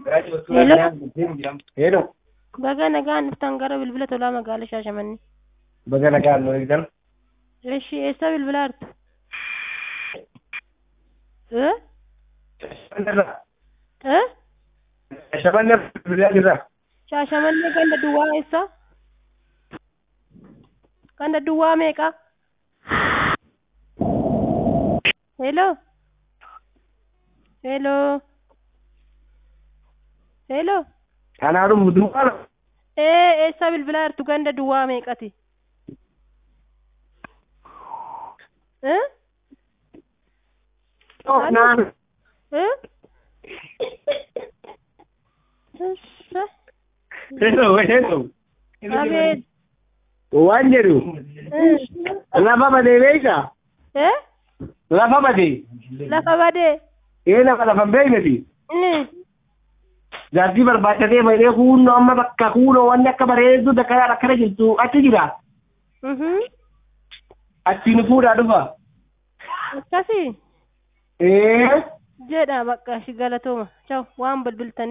Hello. Baga nagaan dhuftan gara bilbila tolaa magaalaa Shaashamannee. Baga nagaan nu eegdan. Eshi eessa bilbilaa jirtu? Eh? Eh? Shamanne bilbilaa jirra. Shaashamannee ganda duwwaa eessa? Ganda duwwaa meeqa? Hello? Hello? Hello? Kanaadhu duwwaadha. Eh, eessa bilbilaa jirtu ganda duwwaa meeqati? Eh? Naan. Eh? Eessa? Hello, hello. Abeet. Waan jedhu Eh? lafa badee beeyta. Eh? Lafa badee. Lafa badee. Ee lafa lafa hin beeyneti. Inni. Jaartii barbaachatee maydhee kuunoo amma bakka kuunoo wanni akka bareeddu dakkaraa akkana jirtu achi jira. Mhm. Achiin fuudhaa dhufa. Akkasii. Ee. Jedha bakka shi galatooma. Ciao waan bilbiltanii.